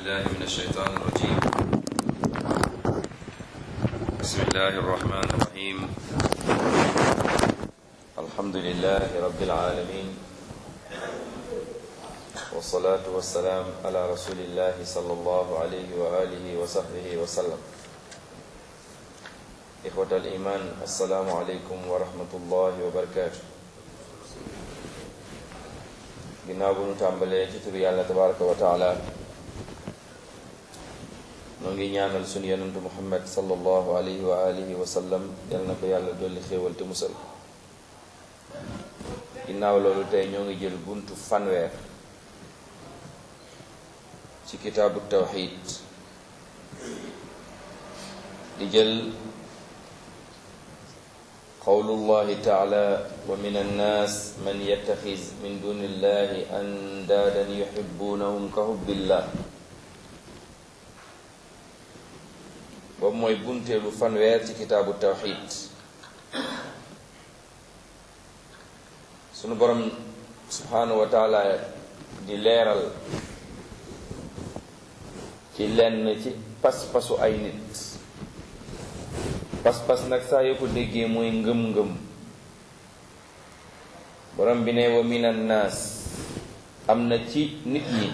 بالله من الشيطان الرجيم بسم الله الرحمن الرحيم الحمد لله رب العالمين والصلاة والسلام على رسول الله صلى الله عليه وآله وصحبه وسلم إخوة الإيمان السلام عليكم ورحمة الله وبركاته ginnaaw bu ñu tàmbalee ci turu yàlla tabaraka wa taala noo ngi ñaanal sunu yonentu muhammad sallallahu alayhi wa alihi wa sallam yal na ko yàlla dolli xéewal te musal ginnaaw loolu tey ñoo ngi jël buntu fanweer ci kitaabu tawxid di jël qawlullahi taala wa min annaas man yattaxis min duni illahi andaadan yuxibbunahum ka hubbillah boobu mooy bunteelu fanweer ci kitaabu tawxid sunu borom subhanahu wa taala di leeral ci lenn ci pas-pasu ay nit pas-pas nag saa yoo ko déggee mooy ngëm-ngëm borom bi ne wa minan naas am na ci nit ñi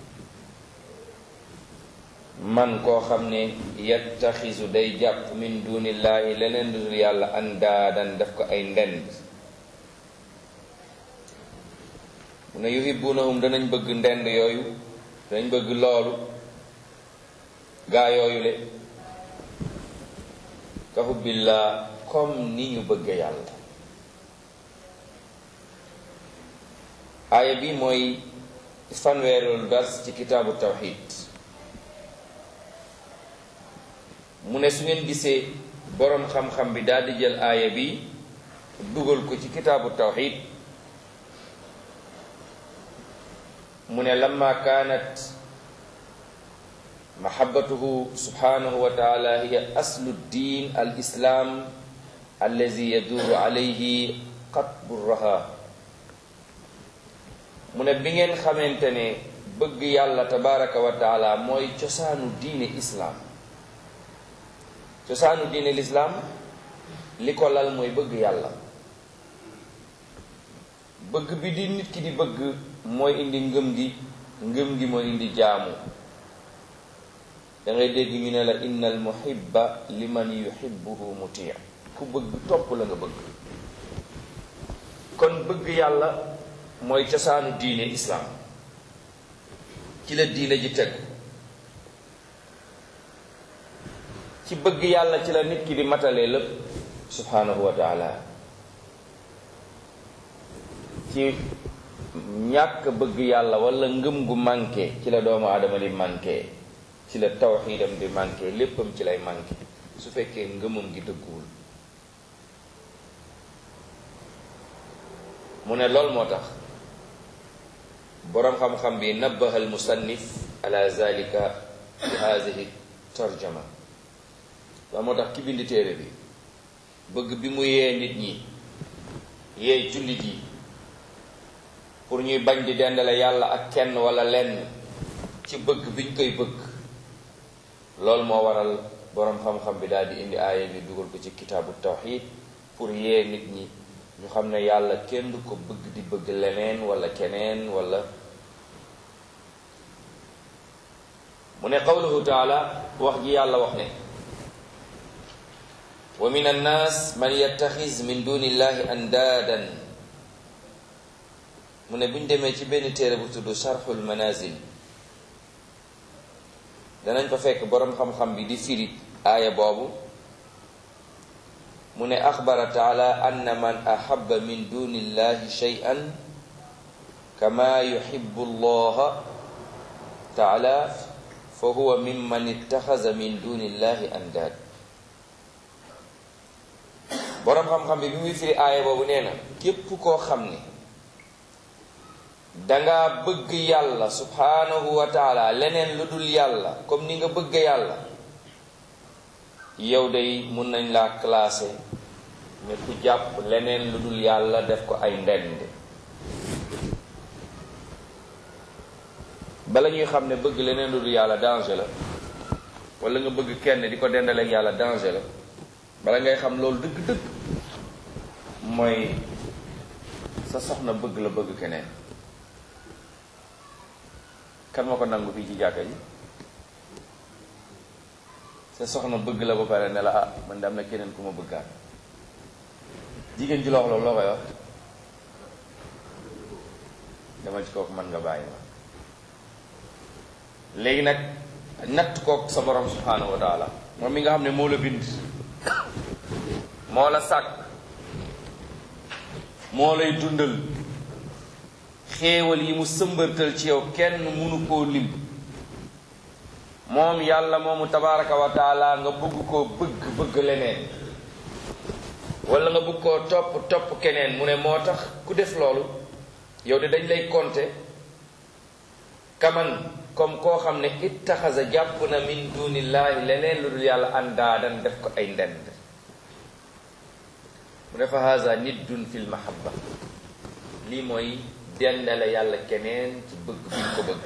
man koo xam ne yattaxisu day jàpp min dunillahi leneen dudul yàlla andaadan def ko ay ndend mu ne yuhibbunahum danañ bëgg ndend yooyu danañ bëgg loolu gaa yooyu le ka hubbillah comme ni ñu bëgg yàlla aaya bi mooy fanweerul dars ci kitaabu tawxid mu ne su ngeen gisee boroom xam-xam bi daal di jël aaya bi dugal ko ci kitaabu tawxid mu ne lamma kaanat mahabbatuhu subhanahu wa taala hiya aslu ddin al islam allazi yaduru alayhi qatbu raha mu ne bi ngeen xamante ne bëgg yàlla tabaraka wa taala mooy cosaanu diine islaam cosaanu diine lislaam li ko lal mooy bëgg yàlla bëgg bi di nit ki di bëgg mooy indi ngëm gi ngëm gi mooy indi jaamu da ngay dégg ñu ne la inna al muhibba liman yuhibbuhu muti ku bëgg topp la nga bëgg kon bëgg yàlla mooy cosaanu diine islaam ci la diine ji tegu ci bëgg yàlla ci la nit ki di matalee lépp subhanahu wa taala ci ñàkk bëgg yàlla wala ngëm gu manqué ci la doomu aadama di manqué ci la tawxiidam di manqué léppam ci lay manqué su fekkee ngëmam gi dëgguwul mu ne lool moo tax boroom xam-xam bi nabbaha al musannif ala zalika bi haadihi tarjama loolu moo tax ki bind téere bi bëgg bi mu yee nit ñi yee jullit yi pour ñuy bañ di dendale yàlla ak kenn wala lenn ci bëgg biñ koy bëgg loolu moo waral boroom xam-xam bi daal di indi aaya bi dugal ko ci kitaabu tawxid pour yee nit ñi ñu xam ne yàlla kenn du ko bëgg di bëgg leneen wala keneen wala mu ne qawluhu taala wax ji yàlla wax ne wa min annaas man yattaxis min dunillahi andaadan mu ne bu ñu demee ci benn téere bu tudd sharxul manazil danañ fa fekk boroom xam-xam bi di firi aaya boobu mu ne axbara taala anna man ahaba min duni illahi shay'an kama yuhibbu allaha taala fa huwa mimman ittaxaza min duni illahi andaad boroom xam-xam bi bi muy firi aaya boobu nee na képp koo xam ne danga bëgg yàlla subhanahu wa taala leneen lu dul yàlla comme ni nga bëgg yàlla yow day mun nañ laa classé ne ku jàpp leneen lu dul yàlla def ko ay ndend bala ñuy xam ne bëgg leneen lu dul yàlla danger la wala nga bëgg kenn di ko dendaleeg yàlla danger la bala ngay xam loolu dëgg-dëgg mooy sa soxna bëgg la bëgg keneen kan ma ko nangu fii ci jàkka ji sa soxna bëgg la ba pare ne la ah man de am na keneen ku ma bëggaat jigéen ji la wax loolu loo koy wax dama ci kooku mën nga bàyyi ma léegi nag natt kook sa borom subhanahu wa taala moom mi nga xam ne moo la bind moo la sàkk moo lay dundal xéewal yi mu sëmbërtal ci yow kenn mënu koo lim moom yàlla moomu tabaraka wa taala nga bëgg koo bëgg bëgg leneen wala nga bëgg koo topp topp keneen mu ne moo tax ku def loolu yow de dañ lay compter kaman comme koo xam ne ittaxasa jàpp na min dunillahi leneen lu dul yàlla àndaadan def ko ay ndend mu ne fa haza niddun fil mahabba lii mooy dendale yàlla keneen ci bëgg bi ñu ko bëgg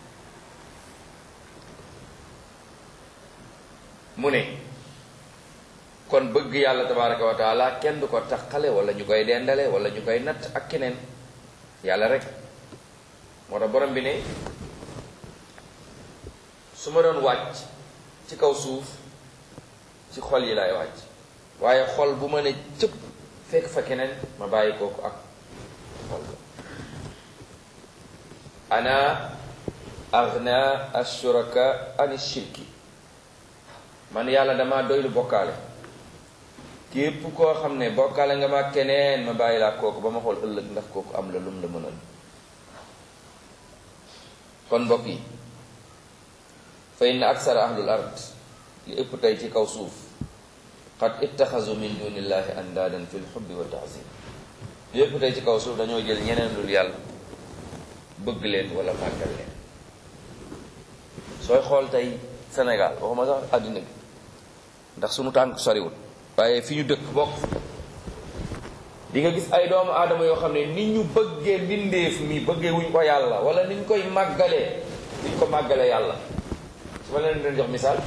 mu ne kon bëgg yàlla tabaraka wa taala kenn du ko taxale wala ñu koy dendale wala ñu koy natt ak keneen yàlla rek moo tax borom bi ne su ma doon wàcc ci kaw suuf ci xol yi laay wàcc waaye xol bu ma ne cëpp fekk fa keneen ma bàyyi kooku ak xol ba ana aghna ashuraka ani shirki man yàlla dama doylu bokkaale képp koo xam ne bokkaale nga ma keneen ma bàyyi laa kooku ba ma xool ëllëg ndax kooku am la lum la mënal kon mbokk yi fa inna aksara ahlul ard li ëpp tey ci kaw suuf qad ittaxasu min dunillahi andaadan fi lxubbi wa taazim li ëpp tey ci kaw suuf dañoo jël ñeneen lul yàlla bëgg leen wala màggal leen sooy xool tey Sénégal waxuma sax àddina bi ndax sunu tànk soriwul waaye fi ñu dëkk bokk di nga gis ay doomu aadama yoo xam ne ni ñu bëggee mbindeef mi bëggee wuñ ko yàlla wala ni ñu koy màggalee ni ñu ko màggalee yàlla su ma leen doon jox misaal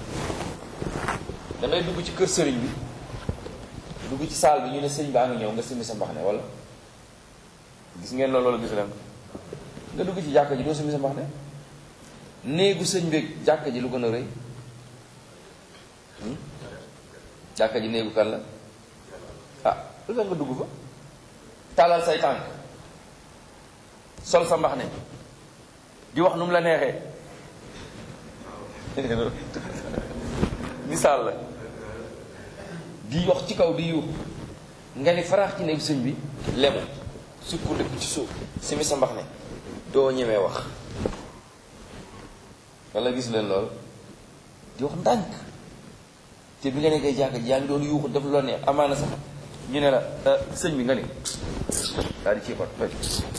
da ngay dugg ci kër sëriñ bi dugg ci saal bi ñu ne sëriñ baa ngi ñëw nga simmi sa mbaxane wala gis ngeen loolu wala gisu leen ko nga dugg ci jàkka ji doo simmi sa mbaxane néegu sëñ bi jàkka ji lu gën a rëy jàkka ji néegu kan la ah lu tax nga dugg fa tàllal say tànk sol sa mbaxane di wax nu mu la neexee misaal la di wax ci kaw di yuux nga ni faraax ci néegu sëñ bi lemu sukkandiku ci suuf simi sa mbaxane doo ñemee wax wala gis leen lool di wax ndànk te bi nga nekkee jàkka ji yaa ngi doon yuuxu def loo neex amaana sax ñu ne la sëñ bi nga ni daal di ci xot toj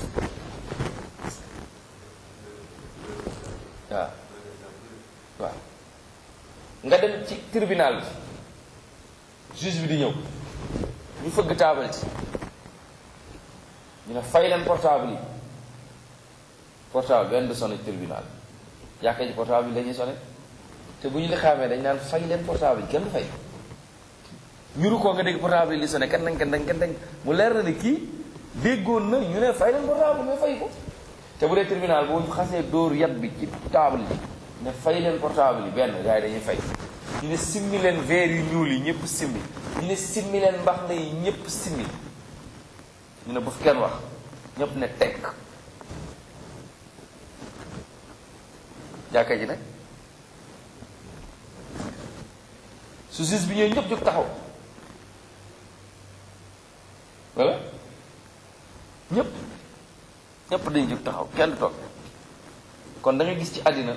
waaw waaw nga dem ci tribunal bi juge bi di ñëw ñu fëgg taabal ci ñu ne fay leen portable yi portable benn du sonné tribunal jàkka ji portable bi dañuy sonné te bu ñu li xaamee dañ naan fay leen portable yi kenn du fay ñuru koo nga dégg portable yi li sonné kenn dañ kenn dañ kenn dañ mu leer na ne kii déggoon na ñu ne fay leen portable mais fay ko te bu dee tribunal boo xasee dóor yat bi ci table yi ne fay leen portable yi benn gars yi dañuy fay ñu ne simmi leen verre yu ñuul yi ñëpp simmi ñu ne simmi leen mbax na yi ñëpp simmi ñu ne bu fi kenn wax ñëpp ne tekk jàkka ji nag su gis bi ñooy ñëpp jóg taxaw voilà ñëpp ñëpp dañu jóg taxaw kenn du toog kon da nga gis ci àddina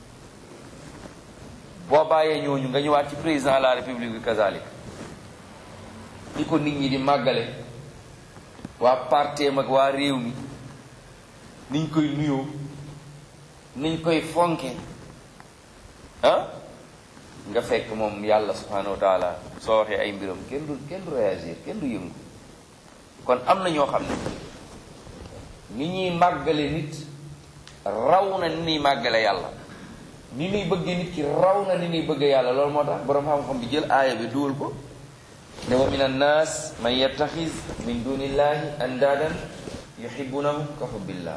boo bàyyee ñooñu nga ñëwaat ci président de la république bi kazalik ni ko nit ñi di màggale waa parteem ak waa réew mi niñ koy nuyoo niñ koy fonke ah nga fekk moom yàlla subhanahu wa taala soo waxee ay mbiram kenn du kenn du réagir kenn du yëngu kon am na ñoo xam ne ni ñuy màggale nit raw na ni ñuy màggale yàlla ni ñuy bëggee nit ki raw na ni ñuy bëggee yàlla loolu moo tax boroom xam-xam bi jël aaya bi duwal ko ne wa min annaas man yattaxis min dunillahi andaadan yuhibbunahum ka hubbillah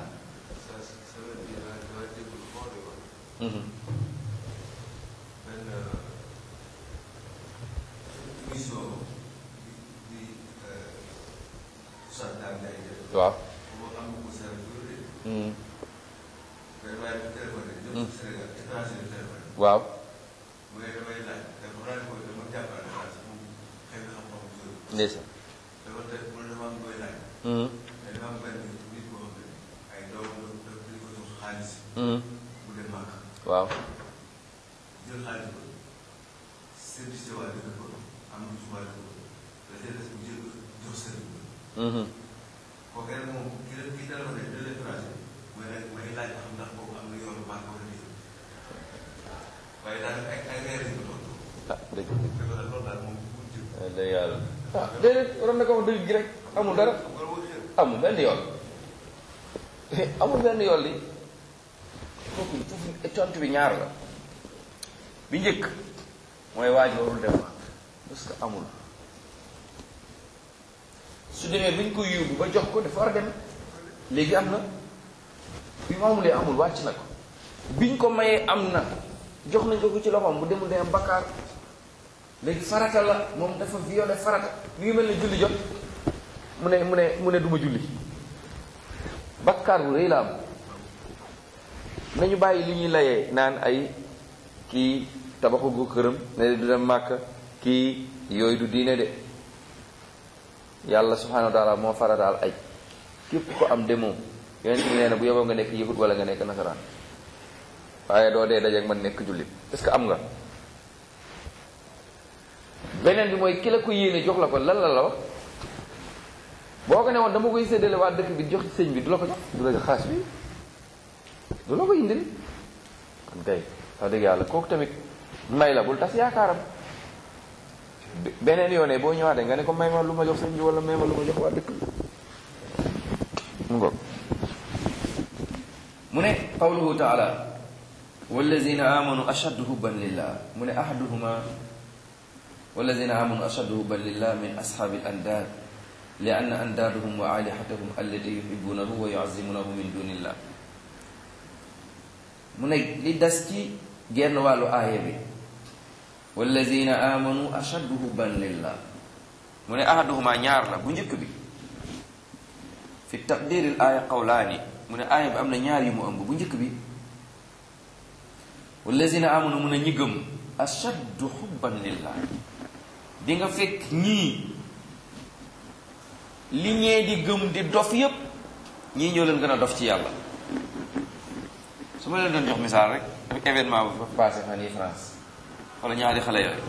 waaw waaw ndeysaan waaw ah dëgg dëgg yàlla ah déedéet waroon na ko wax dëgg gi rek amul dara amul benn yoon amul benn yoon li foofu foofu tontu bi ñaar la bi njëkk mooy waaj warul dem ma parce que amul su demee bi ñu ko yóbbu ba jox ko dafa war a dem léegi am na bi mu amulee amul wàcc na ko biñ ko mayee am na jox nañ ko ko ci loxoom bu demul day am bakkaar léegi farata la moom dafa violé farata mi ngi mel ne julli jot mu ne mu ne mu ne duma julli bakkaar bu rëy la am nañu bàyyi li ñuy layee naan ay kii tabaxu gu këram ne du dem màkk kii yooyu du diine de yàlla subhanahu wa taala moo farataal ay képp ko am demoo yonent bi nee na bu yoboo nga nekk yahud wala nga nekk nasaraan waaye doo dee dajeeg man nekk jullit est-ce que am nga beneen bi mooy ki la ko yéene jox la ko lan la la wax boo ko ne woon dama koy séddale waa dëkk bi jox sëñ bi du la ko jox du la jox xaas bi du la ko indil kon kay wax dëgg yàlla kooku tamit may la bul tas yaakaaram beneen yoonee boo ñëwaatee nga ne ko may ma lu ma jox sëñ bi wala may ma lu ma jox waa dëkk bi mu ngoog mu ne qawluhu taala wallazina amanu ashaddu hubban lillah mu ne ahaduhuma wallazina amanu ashaddu hubban lillah min ashaabi al andaad li anna andaadahum wa alihatahum allati yuhibbunahu wa yuazimunahu min dunillah mu ne li des ci genn wàllu aaya bi wallazina amanu ashaddu hubban lillah mu ne ahaduhuma ñaar la bu njëkk bi fi taqdiril aaya qawlaani mu ne aaya bi am na ñaar yu mu ëmb bu njëkk bi wallazina amanu mun a ñi gëm ashaddu hubban lillah di nga fekk ñii li ñee di gëm di dof yépp ñii ñoo leen gën a dof ci yàlla su ma leen doon jox misaal rek événement bu fa passé fan yi France wala ñaari xale yooyu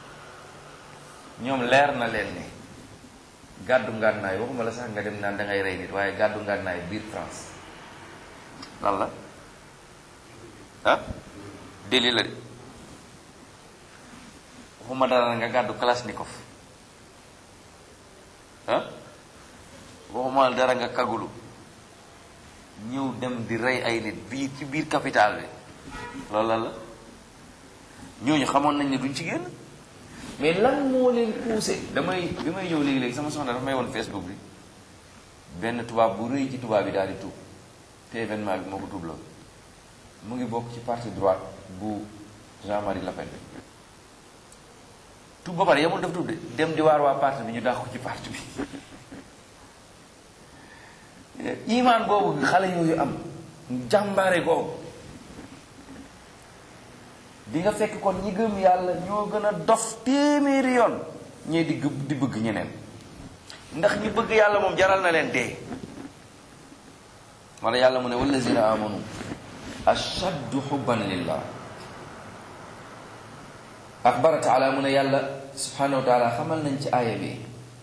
ñoom leer na leen ne gàddu ngànnaay waxuma la sax nga dem naan da ngay rey nit waaye gàddu ngànnaay biir France lan la ah déli la de waxuma dara nga gàddu kalashnikov ah waxuma dara nga kagulu ñëw dem di rey ay nit biir ci biir capital bi loolu lan la ñooñu xamoon nañ ne duñ ci génn mais lan moo leen poussé damay bi may ñëw léegi-léegi sama soxna dafa may woon Facebook bi benn tubaab bu rëy ci tubaab bi daal di tuub te événement bi moo ko tuub loolu mu ngi bokk ci parti droite bu Jean-Marie Le Pen tuub ba pare yamul def tuub de dem di waar waa parti bi ñu dàq ko ci parti bi imaan boobu xale yooyu am jàmbaare googu di nga fekk kon ñi gëm yàlla ñoo gën a dof téeméeri yoon ñee di gë- di bëgg ñeneen ndax ñi bëgg yàlla moom jaral na leen dee wala yàlla mu ne wallazina amanu ashaddu xubban lillah axbara taala mu ne yàlla subhanahu wa taala xamal nañ ci aaya bi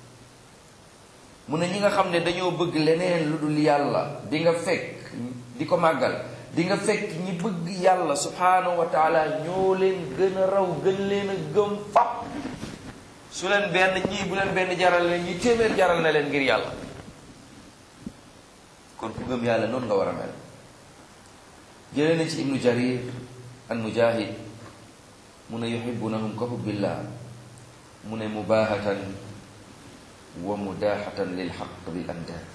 mu ne ñi nga xam ne dañoo bëgg leneen lu dul yàlla di nga fekk di ko màggal di nga fekk ñi bëgg yàlla subhanahu wa taala ñoo leen gën a raw gën leen a gëm fap su leen benn ñii bu leen benn jaral leen ñi téeméer jaral na leen ngir yàlla kon ku gëm yàlla noonu nga war a mel jëlee na ci ibnu jarir an mujahid mu ne yuhibbunahum ka hubbillah mu ne mubahatan wa mudahatan lil haqq bil andad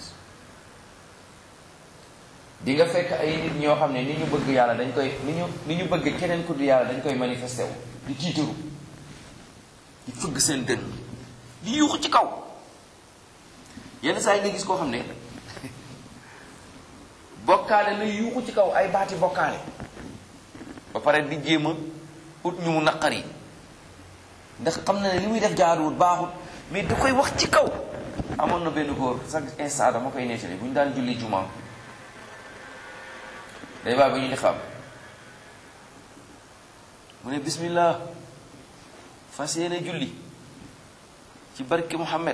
di nga fekk ay nit ñoo xam ne ni ñu bëgg yàlla dañ koy ni ñu ni ñu bëgg keneen ku du yàlla dañ koy manifesté wu di tiitaru di fëgg seen dënn di yuuxu ci kaw yenn saa yi nga gis koo xam ne bokkaale la yuuxu ci kaw ay baati bokkaale ba pare di jéem a ut ñu mu naqari ndax xam na ne li muy def jaaduwul baaxul mais da koy wax ci kaw amoon na benn góor chaque instant dama koy nettali bu ñu daan julli juma day baa ba ñu di xam mu ne bismillah fas yéene julli ci barke Muhammad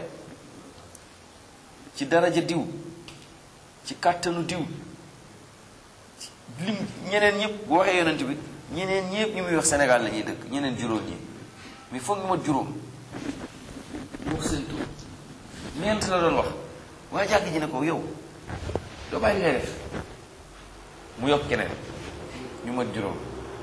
ci daraja diw ci kàttanu diw lim ñeneen ñëpp bu waxee yonent bi ñeneen ñëpp ñu muy wax Sénégal la ñuy dëkk ñeneen juróom ñi mais foog ñu mat juróom wax seen tur ñeent la doon wax waaye jàkk ji ne ko yow doo bàyyi ngay def mu yokk keneen ñu mat juróom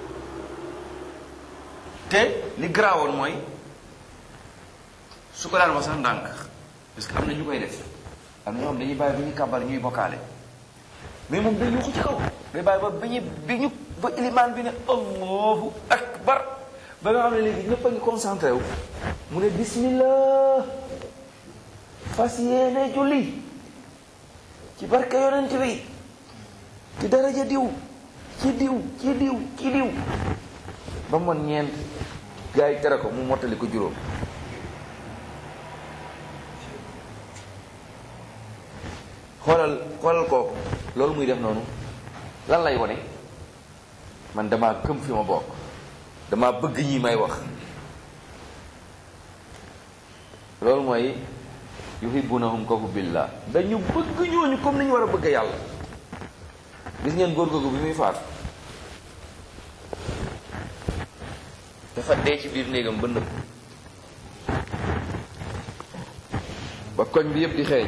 te li garaawoon mooy su ko daan wax sax ndànk parce que am na ñu koy def am na ñoo xam dañuy bàyyi ba ñuy kàbbar ñuy bokkaale mais moom day yuuxu ci kaw day bàyyi ba ba ñu bi ñu ba ilimaan bi ne allahu akbar ba nga xam ne léegi ñëpp a ngi concentré wu mu ne bismillah fas yéene julli ci barke yonent bi ci daraja diw ci diw ci diw ci diw ba mon ñeent gars yi tere ko mu mottali ko juróom xoolal xoolal kooku loolu muy def noonu lan lay wone man damaa këm fi ma bokk damaa bëgg ñi may wax loolu mooy yuhibbunahum ka hubbillah dañu bëgg ñooñu comme ni ñu war a bëgg yàlla gis ngeen góor googu bi muy faatu dafa dee ci biir néegam ba nëb ba koñ bi yëpp di xeeñ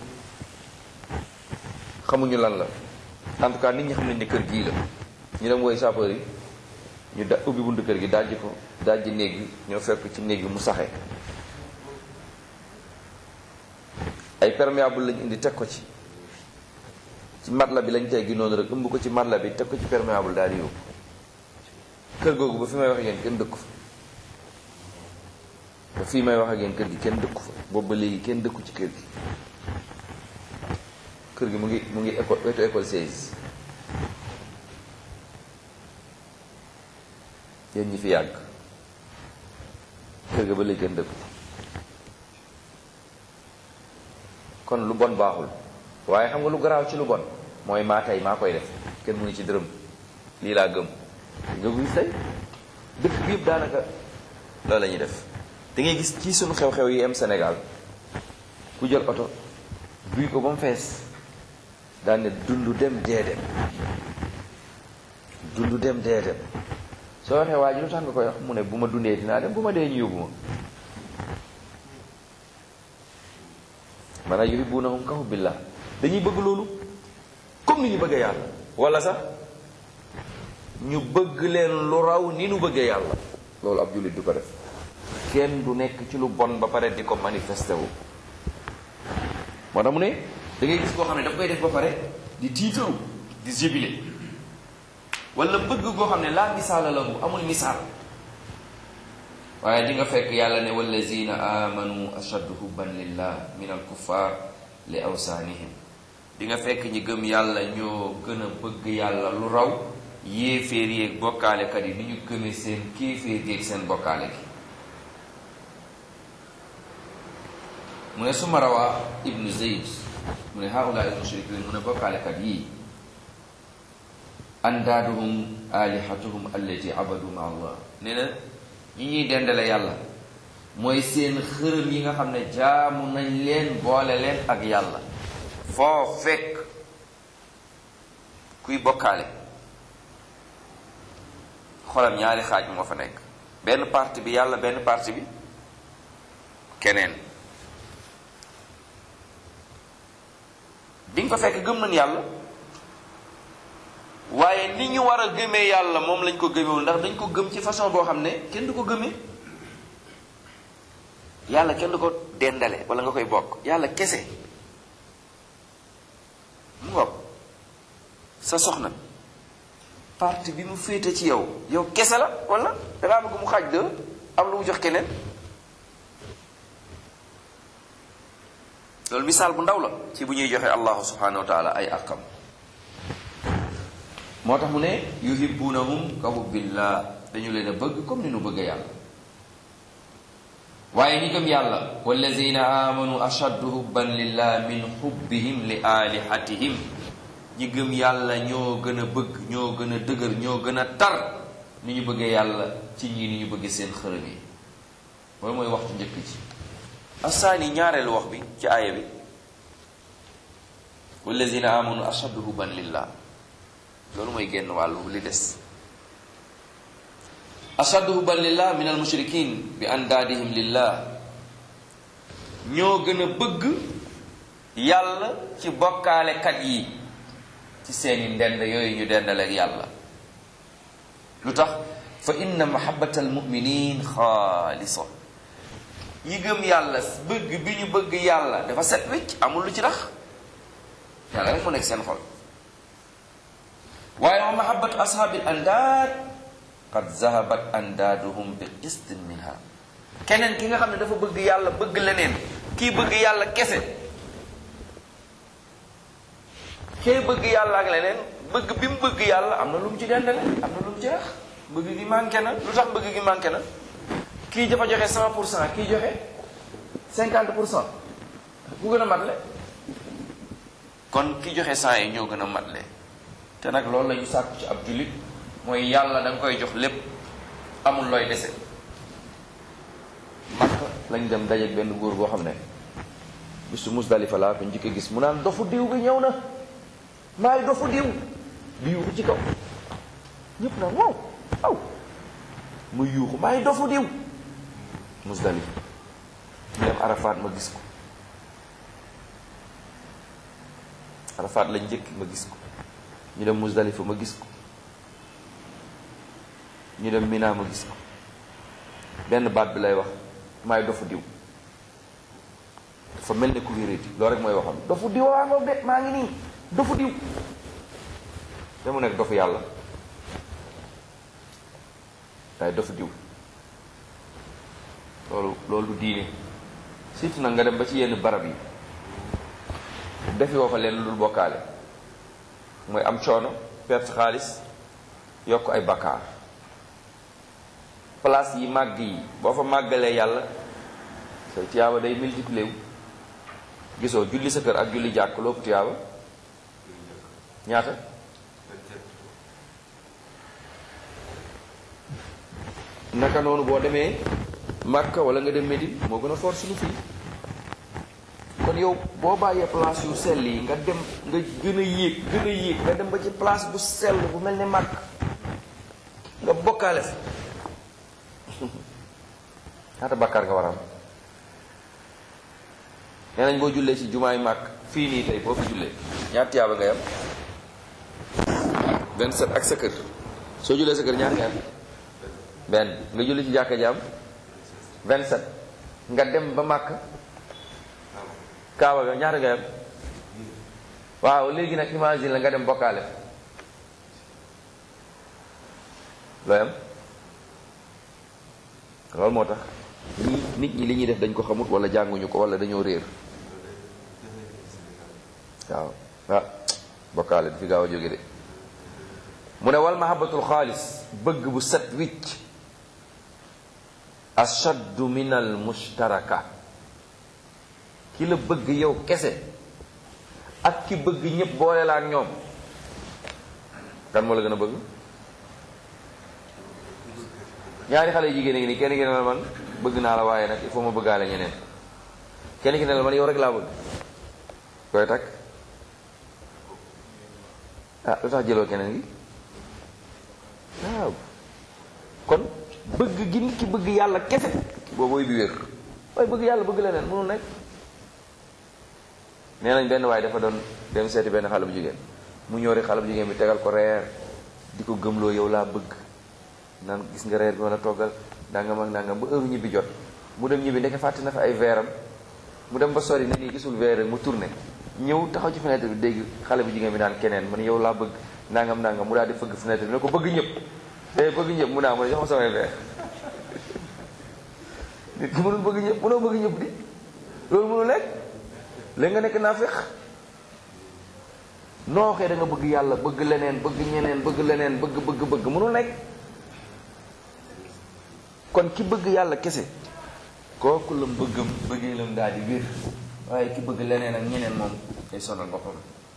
xamuñu lan la en tout cas nit ñi xam nañ ne kër gii la ñu dem woy sapeur yi ñu da ubbi buntu kër gi dajji ko dajji néeg bi ñoo fekk ci néeg bi mu saxe ay perméable lañ indi teg ko ci ci matla bi lañ teggi noonu rek ëmb ko ci matla bi teg ko ci perméable daal di yóbbu kër googu ba fi may wax ak yéen kenn dëkku fa ba fii may wax ak yéen kër gi kenn dëkku fa boobu ba léegi kenn dëkku ci kër gi kër gi mu ngi mu ngi école wetu école 16 yéen ñi fi yàgg kër ga ba léegi kenn dëkku kon lu bon baaxul waaye xam nga lu garaaw ci lu bon mooy maa tey maa koy def kenn mënu ci dërëm lii laa gëm nga gis tey dëkk bi yëpp daanaka loolu la ñuy def da ngay gis ci sunu xew-xew yi am Sénégal ku jël oto duy ko ba mu fees daan ne dund dem dee dem dund dem dee dem soo waxee waa ji lu tax nga koy wax mu ne bu ma dundee dinaa dem bu ma dee ñu yóbbu ma maanaam yuhibbunahum ka hubbillah dañuy bëgg loolu comme ni ñu bëggee yàlla wala sax ñu bëgg leen lu raw ni ñu bëggee yàlla loolu ab jullit du ko def kenn du nekk ci lu bon ba pare di ko manifesté wu moo tax mu ne da ngay gis koo xam ne daf koy def ba pare di tiitaru di jébile wala bëgg koo xam ne laa misaala lahu amul misaal waaye di nga fekk yàlla ne wallazina amanu ashaddu hubban lillah min al kuffar li awsaanihim di nga fekk ñi gëm yàlla ñoo gën a bëgg yàlla lu raw yéeféer yeeg bokkaalekat yi ni ñu gëmee seen kéeféer yeeg seen bokkaale gi mu ne suma rawaa ibnu zeyd mu ne haula al mushrikin mu ne bokkaalekat yii andaaduhum alihatuhum allati abadu ma allah nee na ñi ñuy dendale yàlla mooy seen xërëm yi nga xam ne jaamu nañ leen boole leen ak yàlla foo fekk kuy bokkaale xolam ñaari xaaj moo fa nekk benn parti bi yàlla benn parti bi keneen di nga ko fekk gëm nañ yàlla waaye ni ñu war a gëmee yàlla moom lañ ko gëmewul ndax dañ ko gëm ci façon boo xam ne kenn du ko gëmee yàlla kenn du ko dendale wala nga koy bokk yàlla kese mu ngoog sa soxna parti bi mu féete ci yow yow kese la wala dangaa bëgg mu xaaj de am lu mu jox keneen loolu misaal bu ndaw la ci bu ñuy joxe allahu subhanahu wa taala ay àqam moo tax mu ne yuhibbunahum ka hubbillah dañu leen a bëgg comme ni nu bëgg yàlla waaye ñi gëm yàlla wallazina amanu ashaddu hubban lillah min hubbihim li alihatihim ñi gëm yàlla ñoo gën a bëgg ñoo gën a dëgër ñoo gën a tar ni ñu bëggee yàlla ci ñii ni ñu bëggee seen xërëm yi loolu mooy waxtu njëkk ci asaani ñaareelu wax bi ci aaya bi wallazina amanu ashaddu hubban lillah loolu mooy génn wàllu li des ashaddu hubban lillah min al mushrikin bi andaadihim lillah ñoo gën a bëgg yàlla ci bokkaalekat yi ci seeni ndend yooyu ñu dendaleeg yàlla lu tax fa inna mahabbata al muminin xaalisa ñi gëm yàlla bëgg bi ñu bëgg yàlla dafa set wecc amul lu ci rax yàlla rek mu nekk seen xol waaye wa mahabbatu ashaabil andaad qad zahabat andaaduhum bi qistin minha keneen ki nga xam ne dafa bëgg yàlla bëgg leneen kii bëgg yàlla kese kee bëgg yàlla ak leneen bëgg bi mu bëgg yàlla am na lu mu ci dendale am na lu mu ci rax bëgg gi manqué na lu tax bëgg gi manqué na kii dafa joxe cent pour cent kii joxe cinquante pour cent ku gën a matle kon ki joxe cent yi ñoo gën a matle te nag loolu la ñu sàkku ci ab jullit mooy yàlla da nga koy jox lépp amul looy dese makka lañ dem dajeeg benn góor boo xam ne bisu musdalifa laa ko njëkk a gis mu naan dofu diw bi ñëw na maay dofu diw di yuuxu ci kaw ñëpp naan waaw aw mu yuuxu maay dofu diw musdalifa ñu dem arafaat ma gis ko arafaat lañ njëkk ma gis ko ñu dem musdalifa ma gis ko ñu dem Mina ma gis ko benn baat bi lay wax maay dofu diw dafa mel ne ku wéréti loolu rek mooy waxam dofu diw waa ngoog de maa ngi nii dofu diw te mu nekk dofu yàlla waaye dofu diw loolu loolu du diine surtout nag nga dem ba ci yenn barab yi defi woo fa leen lu dul bokkaale mooy am coono perte xaalis yokk ay bakkaar place yi màgg yi boo fa màggalee yàlla say tiyaaba day multiplier wu gisoo julli sa kër ak julli jàkk loolu tiyaaba ñaata naka noonu boo demee Makka wala nga dem Médine moo gën a fort suñu fii kon yow boo bàyyee place yu sell yi nga dem nga gën a yéeg gën a yéeg nga dem ba ci place bu sell bu mel ne Makka nga bokkaale fa ñaata bàkkaar nga war a am nee nañ boo jullee ci jumaay màkk fii nii tey boo fi jullee ñaata tiyaaba ngay am 27 ak sa kër soo jullee sa kër ñaata nga am benn nga julli ci jàkka jaam 27 nga dem ba màkk kaaba ga ñaata ngay am waaw léegi nag imagine la nga dem bokkaale looy am loolu moo tax ñi nit ñi li ñuy def dañ ko xamut wala jànguñu ko wala dañoo réer waaw ah bokkaale du fi gaaw a jóge de mu ne wal mahabbatul xaalis bëgg bu set wicc ashaddu min al mushtaraka ki la bëgg yow kese ak ki bëgg ñépp boole la ak ñoom kan moo la gën a bëgg ñaari xale jigéen a ngi nii kenn ki ne la man bëgg naa la waaye nag il faut ma bëggaale ñeneen kenn ki ne la man yow rek laa bëgg koy takk ah lu tax jëloo keneen gi waaw kon bëgg gi nit ki bëgg yàlla kese boobooy bi wér waaye bëgg yàlla bëgg leneen mënul nekk nee nañ benn waaye dafa doon dem seeti benn xale bu jigéen mu ñëw rek xale bu jigéen bi tegal ko reer di ko gëmloo yow laa bëgg naan gis nga reer bi ma la toggal nangam ak nangam ba heure ñibbi jot mu dem ñibbi ndeke fàtte na fa ay veeram mu dem ba sori ne nii gisul veer mu tourné ñëw taxaw ci fenêtre bi dégg xale bu jigéen bi naan keneen man yow laa bëgg nangam nangam mu daal di fëgg fenêtre bi ne ko bëgg ñëpp te bëgg ñëpp mu naa mu ne jox ma samay veer nit ki mënul bëgg ñëpp mënoo bëgg ñëpp di loolu mënul lekk léegi nga nekk naa fex noo xee da nga bëgg yàlla bëgg leneen bëgg ñeneen bëgg leneen bëgg bëgg bëgg mënul nekk kon ki bëgg yàlla kese kooku la bëggam bëggee lam daal di wér waaye ki bëgg leneen ak ñeneen moom day sonal boppam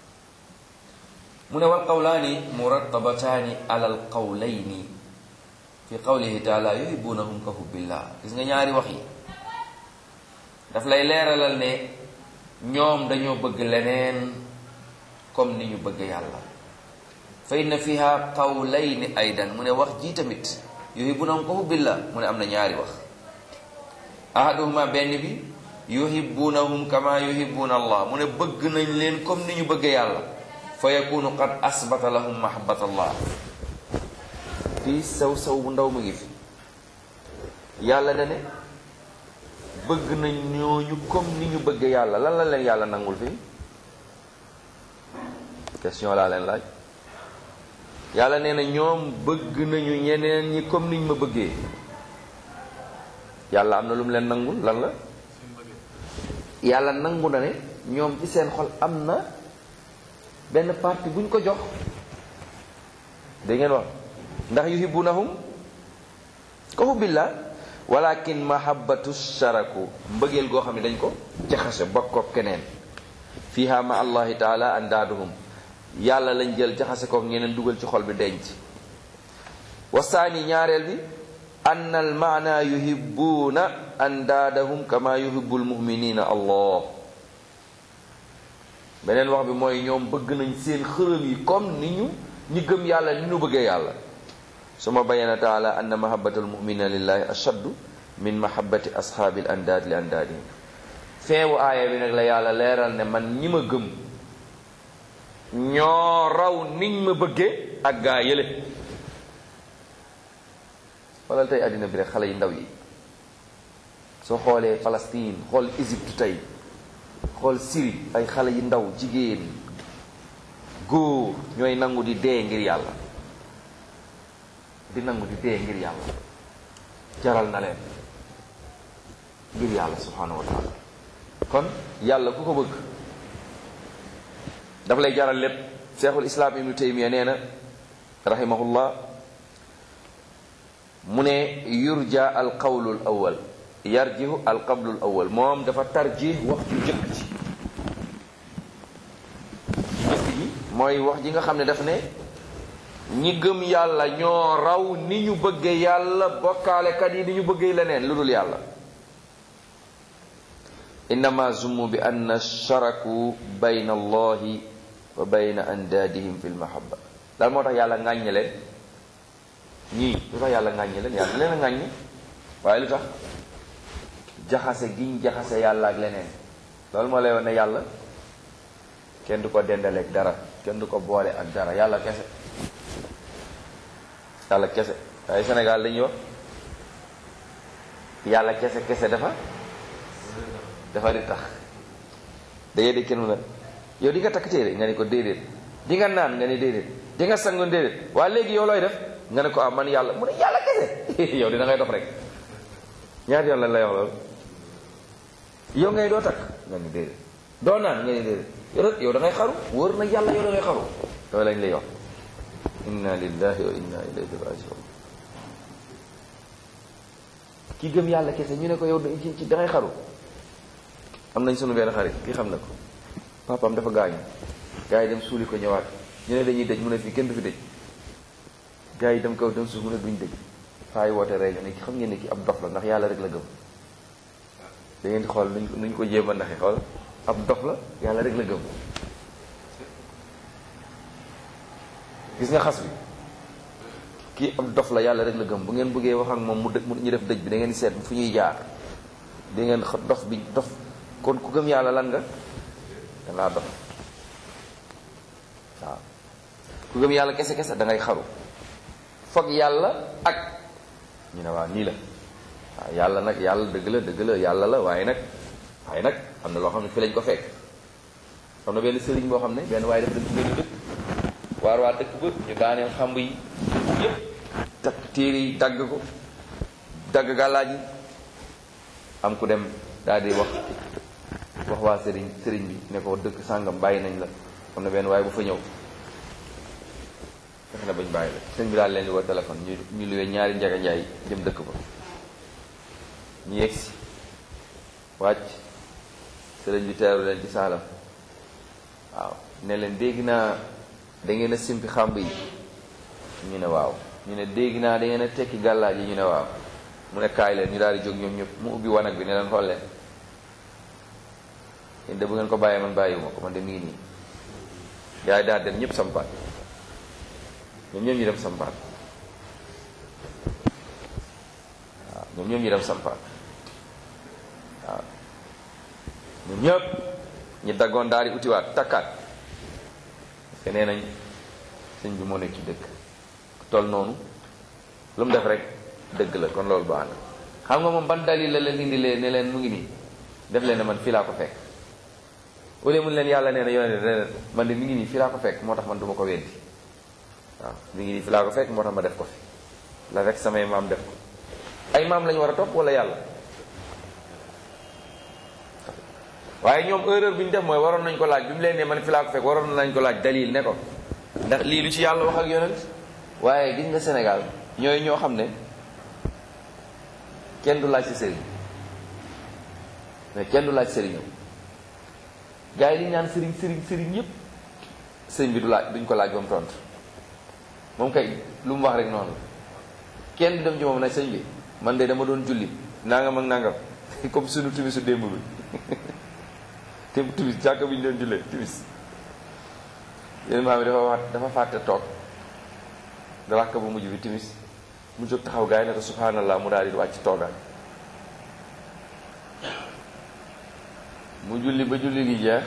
mu ne wal qawlaani murattabataani alal qawlayni fi qawlihi taala yuhibbunahum ka hubbillah gis nga ñaari wax yi daf lay leeralal ne ñoom dañoo bëgg leneen comme ni ñu bëgg yàlla fa inna fiha qawlayni aydan mu ne wax ji tamit yuhibbunahum ka hubbillah mu ne am na ñaari wax ahaduhuma benn bi yuhibbunahum kama yuhibbuna allah mu ne bëgg nañ leen comme ni ñu bëgg yàlla fa yakunu qad asbata lahum mahabbata allah fii saw saw bu ndaw mu ngi fi yàlla da ne bëgg nañ ñooñu comme ni ñu bëgg yàlla lan la leen yàlla nangul fii question laa leen laaj yàlla nee na ñoom bëgg nañu ñeneen ñi comme niñ ma bëggee yàlla am na lu mu leen nangul lan la yàlla nangu na ne ñoom ci seen xol am na benn parti bu ñu ko jox da ngeen wax ndax yuhibbunahum ka hubbillah walakin mahabbatu sharaku mbëggeel goo xam ne dañ ko jaxase bokk ko keneen fiha ma allahi taala andaaduhum yàlla lañ jël jaxase kook ñeneen dugal ci xol bi denc wasaani ñaareel bi ann al maana yuhibbuuna andaadahum kama yuhibbu lmuminina allah beneen wax bi mooy ñoom bëgg nañ seen xërëm yi comme ni ñu ñi gëm yàlla ni ñu bëggee yàlla suma bayana taala anna mahabbata almuminina lillahi ashaddu min mahabbati ashaabi l andaad li andaadihim feewu aaya bi nag la yàlla leeral ne man ñi ma gëm ñoo raw niñ ma bëggee ak gaa yële xoolal tey àddina bi rek xale yu ndaw yi soo xoolee Palestine xool Égypte tey xool Syrie ay xale yu ndaw jigéen góor ñooy nangu di dee ngir yàlla di nangu di dee ngir yàlla jaral na leen ngir yàlla subhanahu wa taala kon yàlla ku ko bëgg daf lay jaral lépp cheikhul islam ibnu taymiya nee na rahimahullah mu ne yurja al qawlul awal yarjihu al qablul awal moom dafa tarjih wax ju jëkk ci jëkk ji mooy wax ji nga xam ne daf ne ñi gëm yàlla ñoo raw ni ñu bëggee yàlla bokkaalekat yi ni ñu bëggee leneen lu dul yàlla innama zummu bi anna sharaku bayna allahi wa bayna andaadihim fi lmahabba daal moo tax yàlla ŋàññe leen ñii lu tax yàlla ŋàññe leen yàlla leen a ŋàññe waaye lu tax jaxase giñ jaxase yàlla ak leneen loolu moo lay wax ne yàlla kenn du ko dendaleeg dara kenn du ko boole ak dara yàlla kese yàlla kese waaye Sénégal dañuy wax yàlla kese kese dafa dafa di tax da ngay dégg kenn mu ne yow di nga takk téere nga ne ko déedéet di nga naan nga ne déedéet di nga sangoon déedéet waa léegi yow looy def nga ne ko ah man yàlla mu ne yàlla kese yow dina ngay dox rek ñaata yoon lañ lay wax loolu yow ngay doo takk nga ne déedéet doo naan nga ne déedéet yow yow da ngay xaru wóor na yàlla yow da ngay xaru loolu lañ lay wax inna lillahi wa inna ilayhi rajiun ki gëm yàlla kese ñu ne ko yow ci ci da ngay xaru am nañ sunu benn xarit ki xam na ko papaam dafa gaañu gars yi dem suuli ko ñëwaat ñu ne dañuy dëj mu ne fii kenn du fi dëj gars yi dem kaw dem suuf mu ne duñ dëj faay woote rey ne ki xam ngeen ne ki ab dof la ndax yàlla rek la gëm da ngeen di xool nuñ nuñ ko jéem a ndaxe xool ab dof la yàlla rek la gëm gis nga xas bi kii ab dof la yàlla rek la gëm bu ngeen bëggee wax ak moom mu dë ñu def dëj bi da ngeen seet fu ñuy jaar di ngeen dof bi dof kon ku gëm yàlla lan nga dangaa dof waaw ku gëm yàlla kese kese da ngay xaru foog yàlla ak ñu ne waaw nii la waaw yàlla nag yàlla dëgg la dëgg la yàlla la waaye nag waaye nag am na loo xam ne fi lañ ko fekk am na benn sëriñ boo xam ne benn waaye dafa dëkk benn dëkk waar waa dëkk ba ñu daaneel xamb yi yépp takk téere yi dagg ko dagg gàllaaj yi am ku dem daal di wax wax waa sëriñ sëriñ bi ne ko dëkk sàngam bàyyi nañ la am na benn waaye bu fa ñëw fexe na bañ bàyyi la sëriñ bi daal leen di woo téléphone ñu ñu luwee ñaari njaga njaay jëm dëkk ba ñu yegsi wàcc sëriñ bi teeru leen ci saalam waaw ne leen dégg naa da ngeen a simpi xàmb yi ñu ne waaw ñu ne dégg naa da ngeen a tekki gàllaaj yi ñu ne waaw mu ne kaay leen ñu daal di jóg ñoom ñëpp mu ubbi wanag bi ne leen xool leen yéen de bu ngeen ko bàyyee man bàyyiwuma ko man de mi ngi nii yaay daal dem ñëpp sampaat ñoom ñoom ñu dem sampaat waaw ñoom ñoom ñu dem sampaat waaw ñoom ñëpp ñu daggoon daal di utiwaat takkaat parce que nee nañ sëñ bi moo nekk ci dëkk toll noonu lu mu def rek dëgg la kon loolu baax na xam nga moom ban dalil la leen indi leen ne leen mu ngi nii def leen ne man fii laa ko fekk au lieu mun leen yàlla nee na yonente ne man de mi ngi nii fii laa ko fekk moo tax man du ma ko weddi waaw mi ngi nii fii laa ko fekk moo tax ma def ko fi la fekk samay maam def ko ay maam lañu war a topp wala yàlla waaye ñoom erreur bi ñu def mooy waroon nañ ko laaj bi mu leen ne man fii laa ko fekk waroon nañ ko laaj dalil ne ko ndax lii lu ci yàlla wax ak yonent waaye gis nga Sénégal ñooy ñoo xam ne kenn du laaj si sëriñ mais kenn du laaj sëriñam gars yi li ñu naan sëriñ sëriñ sëriñ yépp sëriñ bi du laaj duñ ko laaj ba mu tontu moom kay lu mu wax rek noonu kenn du dem ci moom nag sëñ bi man de dama doon julli nangam ak nangam comme sunu timisu démb bi te timis jàkk bi ñu doon jullee timis yéen maam yi dafa wax dafa fàtte toog da rakk bu mujj bi timis mu jóg taxaw gars yi ne ko subhanallah mu daal di wàcc toogaat mu julli ba julli gi jeex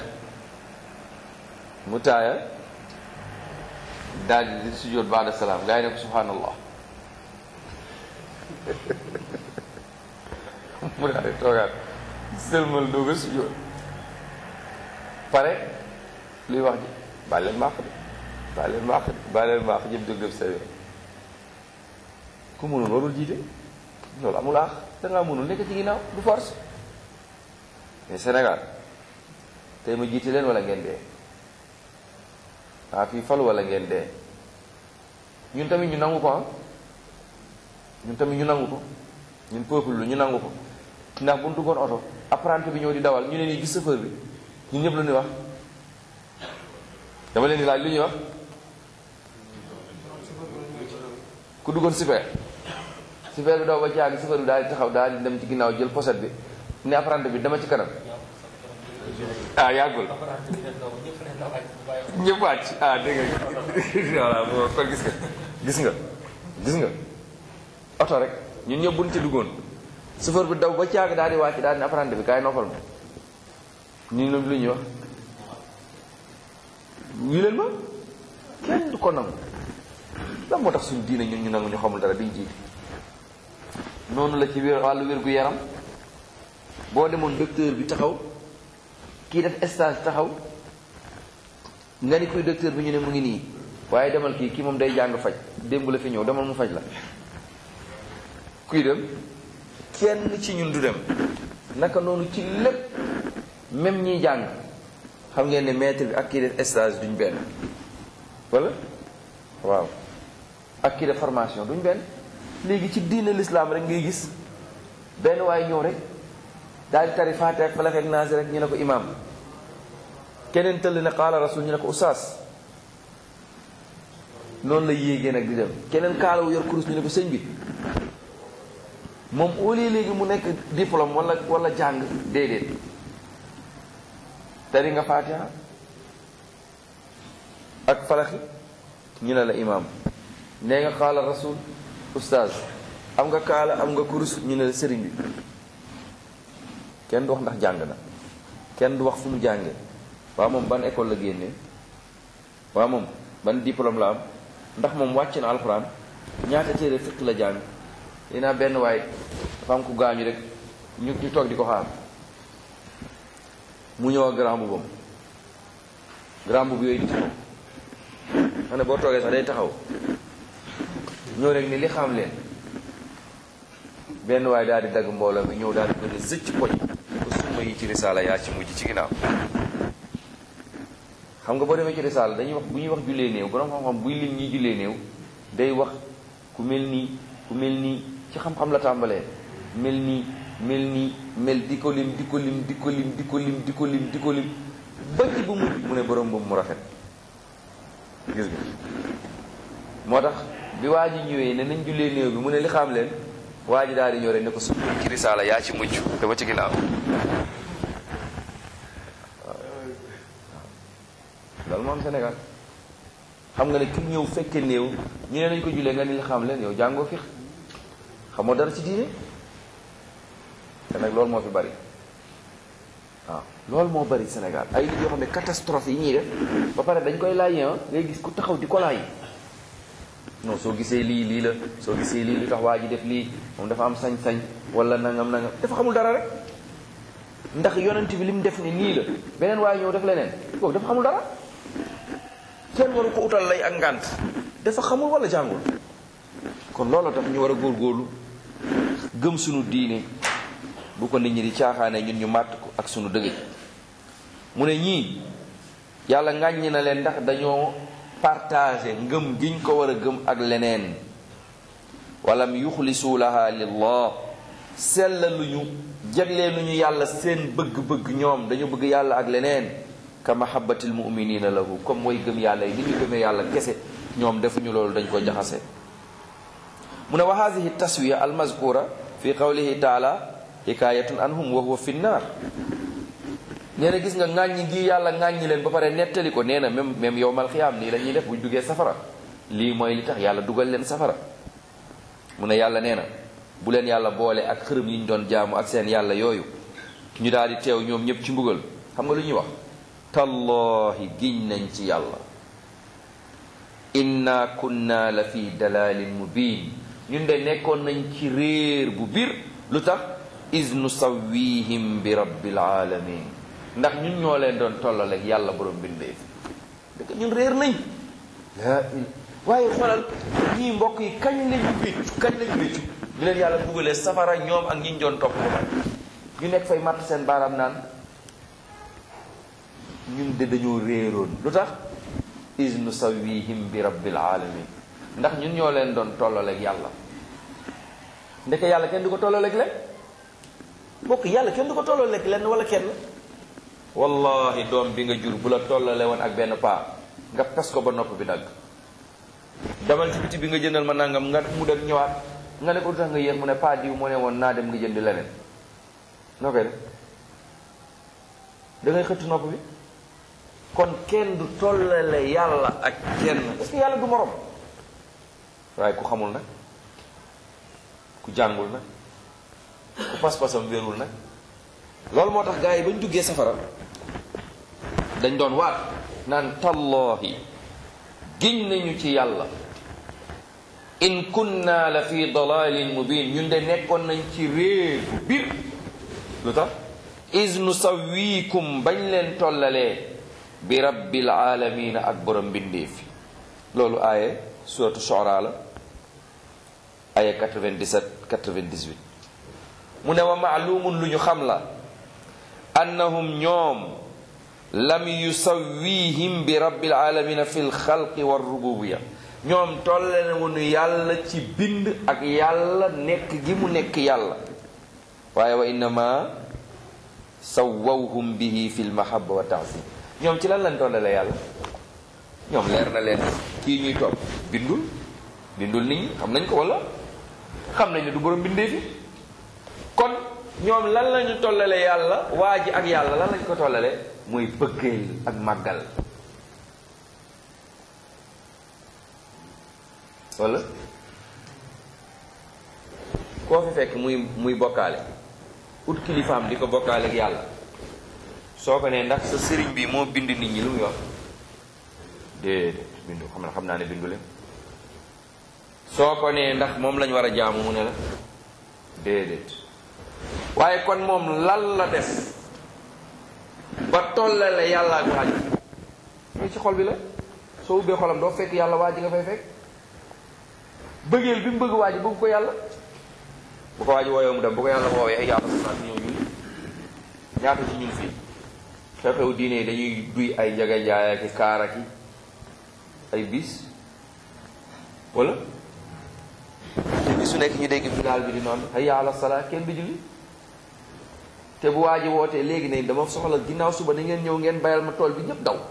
mu taaya daal di sujjóot baada salaam gars yi ne ko subhanallah mu daal di toogaat sëlmal doog a sujjóot pare luy wax ji baal leen maax de baal leen maax de baal leen maax jëm jóg def sa yoon ku mënul warul jiite loolu amul aax dangaa mënul nekk ci ginnaaw du force mais Sénégal tey ma jiite leen wala ngeen dee waa fii falu wala ngeen dee ñun tamit ñu nangu ko ah ñun tamit ñu nangu ko ñun peuple lu ñu nangu ko ndax bu ñu duggoon oto apprenti bi ñëw di dawal ñu ne nii gis chauffeur bi ñun ñëpp lu ñuy wax dama leen di laaj lu ñuy wax ku duggoon super super bi daw ba caagi chauffeur bi daal di taxaw daal di dem ci ginnaaw jël pochette bi ne apprenti bi dama ci kanam ah yàggul ñëpp wàcc ah dégg nga voilà bo kon gis nga gis nga gis nga oto rek ñun ñëpp buñ ci duggoon chauffeur bi daw ba caagi daal di wàcc daal di ne apprenti bi kaay noppal ma ñu lu ñuy wax ñu leen ma kenn du ko nangu lan moo tax suñu diine ñun ñu nangu ñu xamul dara biñ jiite noonu la ci wér wàllu wér gu yaram boo demoon docteur bi taxaw kii def stage taxaw nga ni kuy docteur bi ñu ne mu ngi nii waaye demal kii kii moom day jàng faj démb la fi ñëw demal mu faj la kuy dem kenn ci ñun du dem naka noonu ci lépp même ñiy jàng xam ngeen ne maître bi ak kii def stage duñ benn wala waaw ak kii def formation duñ benn léegi ci diine l'islam rek ngay gis benn waaye ñëw rek daal di tari faate ak falak ak naasi rek ñu ne ko imam keneen tëll ne qaala rasul ñu ne ko oustaz noonu la yéegee nag di dem keneen kaalawu yor kurus ñu ne ko sëñ bi moom au lieu léegi mu nekk diplôme wala wala jàng déedéet tari nga faatiha ak falaxi ñu ne la imam nee nga qaala rasul oustaz am nga kaala am nga kurus ñu ne la sëriñ bi kenn du wax ndax jàng na kenn du wax fu mu jàngee waa moom ban école la génnee waa moom ban diplôme la am ndax moom wàcc na alxuraan ñaata téere fiq la jàng dinaa benn waay dafa am ku gaañu rek ñu ñu toog di ko xaar mu ñëw ak grand boubam grand boubou yooyu di taxaw xam ne boo toogee sax day taxaw ñëw rek ni li xam leen benn waay daal di dagg mbooloo bi ñëw daal di ko ne zëcc poñ ko summa yi ci risaala yaa ci mujj ci ginnaaw xam nga boo demee ci risaala dañuy wax bu ñuy wax jullee néew borom xam-xam buy lim ñuy jullee néew day wax ku mel nii ku mel nii ci xam-xam la tàmbalee mel nii mel nii mel di ko lim di ko lim di ko lim di ko lim di ko lim di ko lim ba ci bu mujj mu ne borom boobu mu rafet gis nga moo tax bi waa ji ñëwee ne nañ jullee néew bi mu ne li xam leen waa ji daal di ñëw rek ne ko su ci risaala yaa ci mujj dama ci ginnaaw loolu moom Sénégal xam nga ne ki ñëw fekke néew ñu ne nañ ko jullee nga ni li xam leen yow jàngoo fi xamoo dara ci diine te nag loolu moo fi bari waaw loolu moo bari Sénégal ay nit yoo xam ne catastrophe yi ñuy def ba pare dañ koy laaj ngay gis ku taxaw di ko laaj non soo gisee lii lii la soo gisee lii lu tax waa ji def lii moom dafa am sañ-sañ wala nangam nangam dafa xamul dara rek ndax yonent bi li mu def ni nii la beneen waaye ñëw def leneen kooku dafa xamul dara kenn waru ko utal lay ak ngànt dafa xamul wala jàngul kon loolu tax ñu war a góorgóorlu gëm sunu diine bu ko nit ñi di caaxaane ñun ñu màtt ko ak sunu dëgg mu ne ñii yàlla ŋàññi na leen ndax dañoo partagé ngëm giñ ko war a gëm ak leneen walam yuxlisu laha lillah sellaluñu jagleeluñu yàlla seen bëgg-bëgg ñoom dañu bëgg yàlla ak leneen ka mahabbatil muminina lahu comme way gëm yàlla yi li ñu gëmee yàlla kese ñoom defuñu loolu dañ ko jaxase mu ne wa hadihi taswiya almazkura fi qawlihi taala hikayatun anhum wa huwa fi nnaar nee na gis nga ŋàññi gi yàlla ŋàññi leen ba pare nettali ko nee na même même yowmal xiyaam nii la ñuy def buñ duggee safara lii mooy li tax yàlla dugal leen safara mu ne yàlla nee na bu leen yàlla boole ak xërëm yi ñu doon jaamu ak seen yàlla yooyu ñu daal di teew ñoom ñëpp ci mbugal xam nga lu ñuy wax tallahi giñ nañ ci yàlla inna kunna la fi dalalin mubin ñun de nekkoon nañ ci réer bu biir lu tax is nusawwihim bi rabbil alamin ndax ñun ñoo leen doon tollaleeg yàlla borom bindee fi dëkk ñun réer nañ laa il waaye xoolal ñii mbokk yi kañ lañu réccu kañ lañu réccu ñu leen yàlla buggalee safara ñoom ak ñi ñu doon topp ba ñu nekk fay matt seen baaraam naan ñun de dañoo réeroon lu tax is nusawwihim bi rabbil alamin ndax ñun ñoo leen doon tollaleeg yàlla ndeke yàlla kenn du ko tollaleeg leen mbokk yàlla kenn du ko tollaleeg leen wala kenn wallahi doom bi nga jur bu la tollale woon ak benn paa nga pes ko ba nopp bi dagg demal ci biti bi nga jëndal ma nangam nga mu dem ñëwaat nga ne ko du tax nga yéex mu ne paa diw mu ne woon naa dem nga jënd leneen noo koy def da ngay xëtt nopp bi kon kenn du tollale yàlla ak kenn parce que yàlla du morom waaye ku xamul nag ku jàngul nag ku pas-pasam wérul nag loolu moo tax gars yi bañ duggee safara dañ doon waat naan tallahi giñ nañu ci yàlla in kunna la fi dalalin mubin ñun de nekkoon nañ ci réer bu biir lu tax is nusawwikum bañ leen tollalee bi rabbil alamina ak borom mbindeefi loolu aaye suratu Shu'ara la aaye 97 98 mu ne wa maalumun lu ñu xam la annahum ñoom lam yusawwihim bi rabbil alamina fi lxalqi wa rububiya ñoom tolle na wonu yàlla ci bind ak yàlla nekk gi mu nekk yàlla waaye wa innama sawwawhum bihi fi lmahaba wa taazim ñoom ci lan lañ tollale yàlla ñoom leer na leen kii ñuy topp bindul bindul nit ñi xam nañ ko wala xam nañ ne du borom bindee fi kon ñoom lan lañu tollale yàlla waa ji ak yàlla lan lañ ko tollale mooy bëggeel ak màggal wala koo fi fekk muy muy bokkaale ut kilifaam di ko bokkaale ak yàlla soo ko nee ndax sa sëriñ bi moo bind nit ñi lu muy wax déedéet bindu xam na xam naa ne bindu leen soo ko nee ndax moom lañ war a jaamu mu ne la déedéet waaye kon moom lan la def ba tollale yàlla ak waa ji mais ci xol bi la soo ubbee xolam doo fekk yàlla waa ji nga fay fekk bëggeel bi mu bëgg waa ji bëgg ko yàlla bu ko waa ji woowee mu dem bu ko yàlla woowee ay yàlla sa ñëw ñun ñaata ci ñun fii xew-xew diine yi dañuy duy ay njaga njaay ak kaar ak ay bis wala te bisu nekk ñu dégg bilaal bi di noonu hayya ala salaa kenn du julli te bu waa ji wootee léegi ne dama soxla ginnaaw suba ni ngeen ñëw ngeen bayal ma tool bi ñëpp daw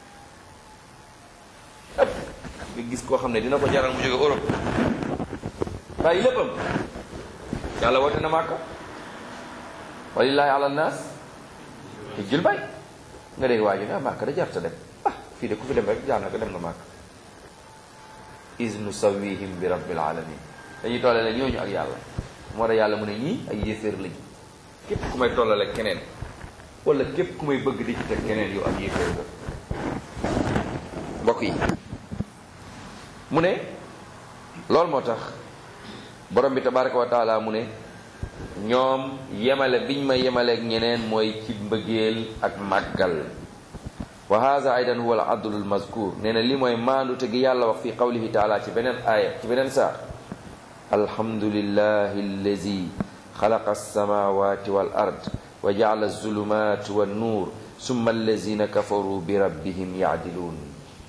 ëpp nga gis koo xam ne dina ko jaral mu jóge Europe bàyyi léppam yàlla woote na màkka walillahi ala naas te jël bay nga dégg waa ji nga màkka da jarta dem ah fii de ku fi dem rek jaar na ko dem na màkk is nusawihim bi rabbil alamin dañuy tollale ñooñu ak yàlla moo tax yàlla mu ne ñii ay yéeféer lañ képp ku may tollale keneen wala képp ku may bëgg di ci teg keneen yow ak yéeféer nga mbokk yi mu ne loolu moo tax borom bi tabaraka wa taala mu ne ñoom yemale biñ ma yemaleeg ñeneen mooy ci mbëggeel ak màggal wa hada aidan huwa al adlu al mazkur nee na li mooy maandute gi yàlla wax fi qawlihi taala ci beneen aaya ci beneen saar alhamdulillahi allazi xalaqa alsamawati wal ard wa jaala alzulumat wannuur summa allazina kafaru bi rabbihim yaadiluun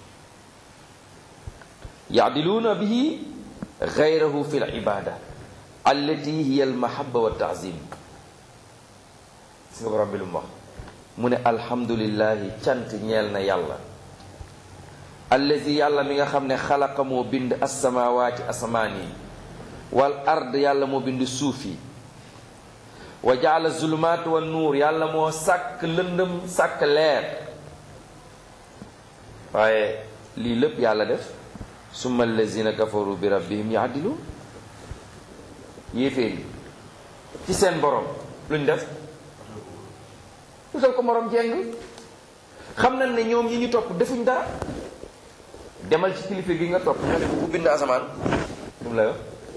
yaadiluuna bihi gayrahu fi libada allati hiya almahaba wa taazim gis nga borom bi lu mu wax mu ne alhamdulillahi cant ñeel na yàlla allazi yàlla mi nga xam ne xalaqa moo bind assamaawaati asamaan yi wal ard yàlla moo bind suuf yi wa jaala zulumaat wa nuur yàlla moo sàkk lëndëm sàkk leer waaye lii lépp yàlla def summa allazina kafaru bi rabbihim yaadiluun yéeféer yi ci seen borom luñ def utal ko morom jeng xam nañ ne ñoom ñi ñu topp defuñ dara demal ci kilifa gi nga topp nga ne ku bind asamaan lu mu lay wax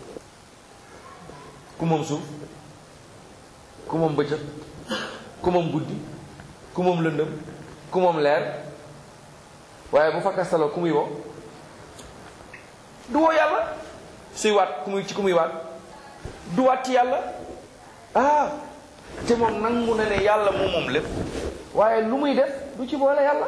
ku moom suuf ku moom bëccëg ku moom guddi ku moom lëndëm ku moom leer waaye bu fakka salo ku muy woo du woo yàlla suy waat ku muy ci ku muy waat du waat ci yàlla ah te moom nangu na ne yàlla moom moom lépp waaye lu muy def du ci boole yàlla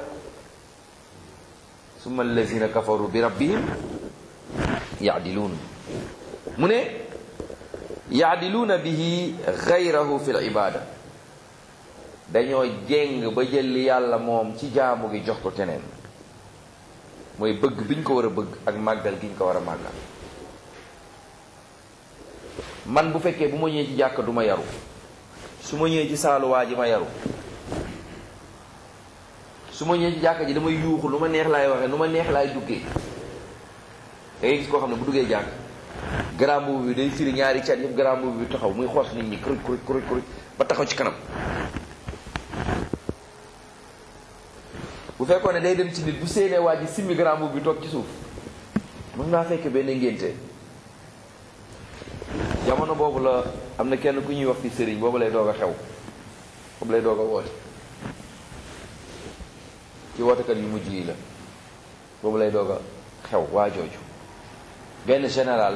summa allazina kafaru bi rabbihim yaadiluun mu ne yaadiluuna bihi gayrahu fi l ibada dañoo jéng ba jël li yàlla moom ci jaamu gi jox ko keneen mooy bëgg bi ñu ko war a bëgg ak màggal gi ñu ko war a màggal man bu fekkee bu ma ñëwee ci jàkk du ma yaru su ma ñëwee ci saaluwaa ji ma yaru su ma ñëwee ci jàkk ji damay yuuxu lu ma neex laay waxee lu ma neex laay duggee da ngay gis koo xam ne bu duggee jàkk grand boobu bi day firi ñaari cat yëpp grand boobu bi taxaw muy xoos nit ñi kuruj kuruj kuruj kuruj ba taxaw ci kanam bu fekkoon ne day dem ci nit bu séenee waa ji simmi grand boobu bi toog ci suuf mën naa fekk benn ngénte jamono boobu la am na kenn ku ñuy wax fi sëriñ boobu lay doog a xew boobu lay doog a woote ci wootekat yu mujj yi la boobu lay doog a xew waa jooju benn général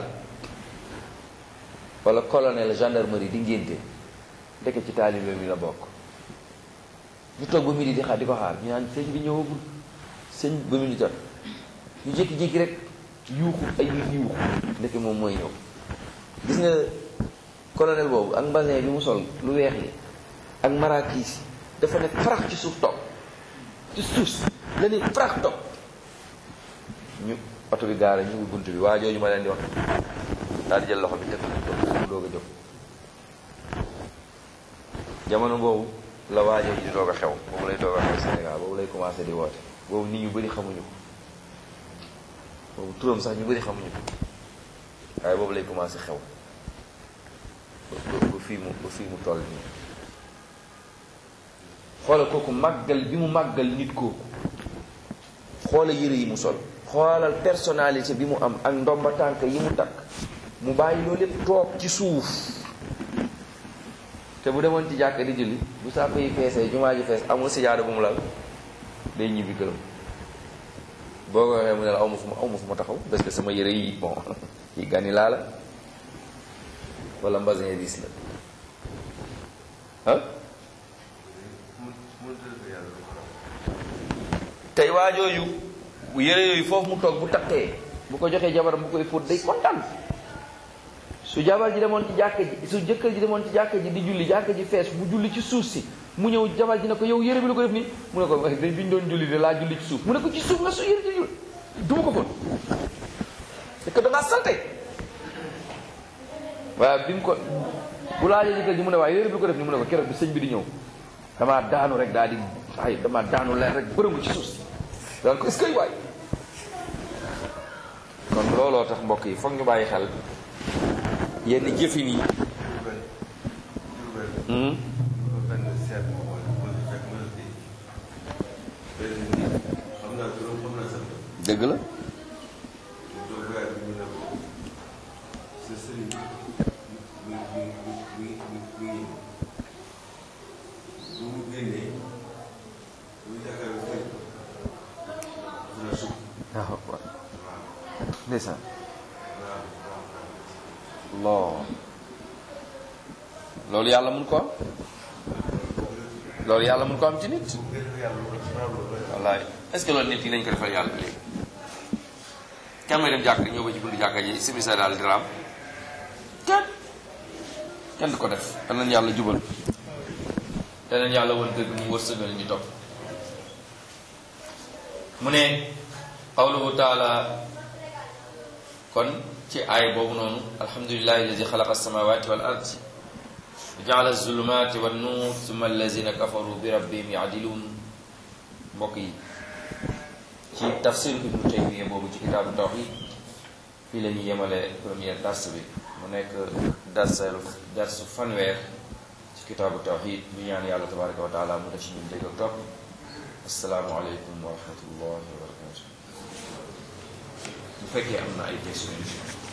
wala colonel gendarmerie di ngénte ndeke ci taalibe mi la bokk ñu toog ba midi di xaar di ko xaar ñu naan sëñ bi ñëwagul sëñ ba midi jot ñu jékki-jékki rek yuuxu ay nit yuuxu ndeke moom mooy ñëw gis nga colonel boobu ak mbasin bi mu sol lu weex li ak marakiis dafa ne farax ci suuf toog ci suuf la ne farax toog ñu oto bi gaara ñu ngi bunt bi waa jooju ma leen di wax daal di jël loxo bi teg ko doog a jóg jamono boobu la waa jooju di doog a xew boobu lay doog a xew Sénégal boobu lay commencé di woote boobu nit ñu bëri xamuñu ko boobu turam sax ñu bëri xamuñu ko waaye boobu lay commencé xew ba fii mu ba fii mu toll nii xoola kooku màggal bi mu màggal nit kooku xoola yëre yi mu sol xoolal personnalité bi mu am ak ndomba tànk yi mu takk mu bàyyi loolu lépp toog ci suuf te bu demoon ci jàkk di julli bu sàpp yi feesee jumaa ji fees amul sijaada bu mu lal day ñibbi këram boo ko waxee mu ne la aw ma fu ma aw ma fu ma taxaw parce que sama yëre yi bon yi gani laa la wala mbasin diis la ah tey waa jooju bu yëre yooyu foofu mu toog bu takkee bu ko joxee jabaram bu koy fóot day kontaan su jabar ji demoon ci jàkka ji su jëkkër ji demoon ci jàkka ji di julli jàkka ji fees mu julli ci suuf si mu ñëw jabar ji ne ko yow yëre bi la ko def nii mu ne ko dañ biñ doon julli de laa julli ci suuf mu ne ko ci suuf nga su yëre ji julli duma ko fóot c'est que dangaa salte waaye bi mu ko bu laajee jëkkër ji mu ne waaye yëre bi la ko def nii mu ne ko keroog bi sëñ bi di ñëw damaa daanu rek daal di ay damaa daanu leer rek bërëngu ci suuf si daal ko est-ce que waay kon looloo tax mbokk yi foog ñu bàyyi xel yenn jëfin yi dëgg la waaw waaw ndeysaan loo loolu yàlla mun ko am loolu yàlla mun ko am ci nit wallaay est-ce que loolu nit yi nañ ko defal yàlla léegi kenn may dem jàkk ñëw ba ci buntu jàkka ji simi sa daal diraam kenn kenn du ko def danañ yàlla jubal danañ yàlla won dëgg mu wërsëgal ñu topp mu ne qawluhu taala kon ci aay boobu noonu alhamdulillahi alladi xalaqa alsamawati wal ard jaala alzulumati wannuur summa allazina kafaru bi rabbihim yaadiluun mbokk yi ci tafsir ibnu taymiya boobu ci kitaabu tawxid fii la ñuy yemale première dars bi mu nekk darsalu darsu fanweer ci kitaabu tawxid ñu ñaan yàlla tabaraka wa taala mu def ci ñun dégg ak topp assalaamu aleykum wa rahmatullahi wa barakatu bu fekkee am na ay questions